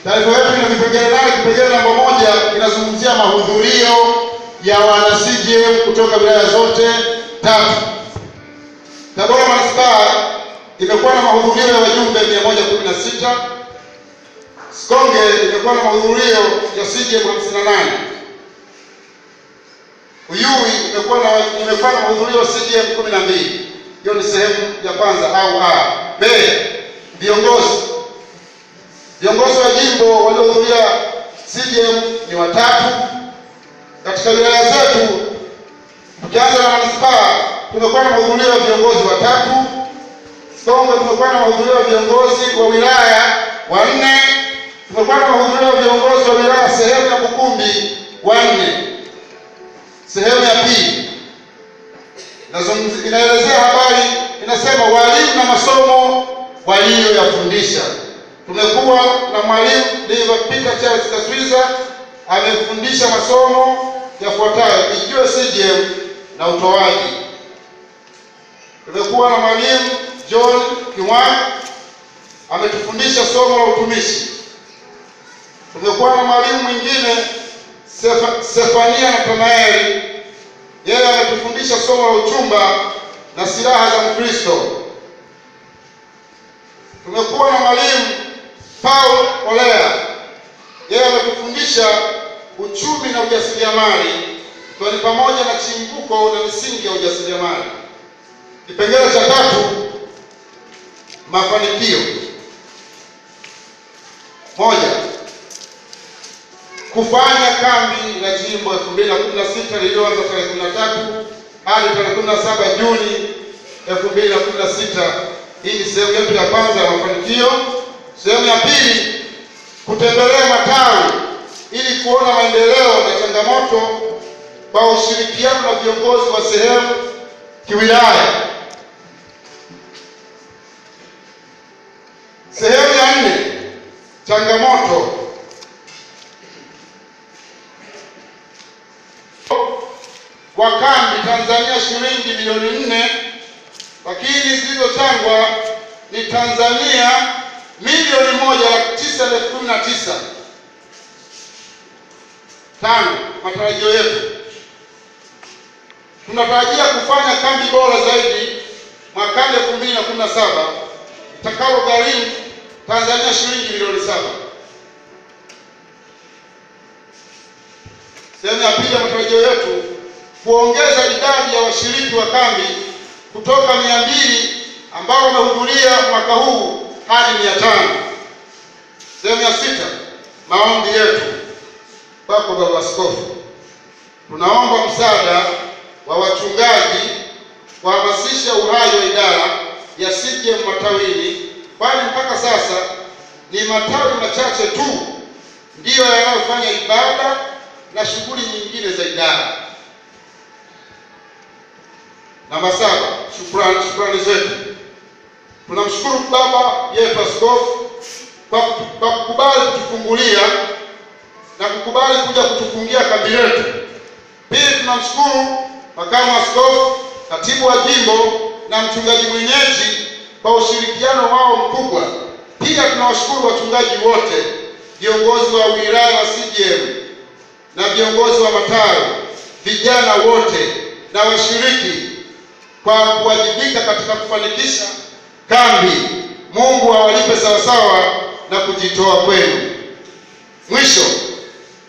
Taarifa yetu ina vipengele nane. Kipengele namba moja kinazungumzia mahudhurio ya wana CCM kutoka wilaya zote tatu. Tabora manispaa imekuwa na mahudhurio ya wajumbe 116. Sikonge imekuwa na mahudhurio ya CCM 58. Uyui imekuwa na imekuwa na mahudhurio ya CCM 12. Hiyo ni sehemu ya kwanza au A. B. Viongozi viongozi wa jimbo waliohudhuria CCM ni watatu. Katika wilaya zetu tukianza na manispaa, tumekuwa na mahudhurio ya viongozi watatu. Songwe tumekuwa na mahudhurio ya viongozi wa wilaya wanne. Tumekuwa na mahudhurio ya viongozi wa wilaya sehemu ya Bukumbi wanne. Sehemu ya pili inaelezea habari, inasema walimu na masomo waliyoyafundisha. Tumekuwa na mwalimu Dr. Peter Charles Kaswiza amefundisha masomo yafuatayo: ijue CCM na utoaji. Tumekuwa na mwalimu John Kiwani ametufundisha somo la utumishi. Tumekuwa na mwalimu mwingine Sefa, Sefania Nathanaeli, yeye ametufundisha somo la uchumba na silaha za Mkristo. Tumekuwa na mwalimu Paul Olea, yeye ametufundisha uchumi na ujasiriamali, ikiwa ni pamoja na chimbuko na misingi ya ujasiriamali. Kipengele cha tatu, mafanikio. Moja, kufanya kambi la jimbo 2016 lililoanza tarehe 13 hadi tarehe 17 Juni 2016. Hii ni sehemu yetu ya kwanza ya mafanikio. Sehemu ya pili, kutembelea matawi ili kuona maendeleo na changamoto kwa ushirikiano na viongozi wa sehemu kiwilaya. Sehemu ya nne, changamoto wa kambi Tanzania shilingi milioni nne, lakini zilizochangwa ni Tanzania milioni moja laki tisa elfu kumi na tisa. Tano, matarajio yetu, tunatarajia kufanya kambi bora zaidi mwakani elfu mbili na kumi na saba itakalo gharimu Tanzania shilingi milioni saba. Sehemu ya pili ya matarajio yetu kuongeza idadi ya washiriki wa kambi kutoka mia mbili ambao wamehudhuria mwaka huu hadi mia tano. Sehemu ya sita, maombi yetu kwako Baba Askofu, tunaomba msaada wa wachungaji kuhamasisha uhai wa idara ya CCM matawini, kwani mpaka sasa ni matawi machache tu ndiyo yanayofanya ibada na shughuli nyingine za idara. Namba saba, shukrani shukrani zetu. Tunamshukuru baba yetu askofu kwa kwa kukubali kutufungulia na kukubali kuja kutufungia kambi letu. Pili, tunamshukuru makamu askofu, katibu wa jimbo na mchungaji mwenyeji kwa ushirikiano wao mkubwa. Pia tunawashukuru wachungaji wote, viongozi wa wilaya wa CCM na viongozi wa matawi, vijana wote na washiriki kwa kuwajibika katika kufanikisha kambi. Mungu awalipe sawasawa na kujitoa kwenu. Mwisho,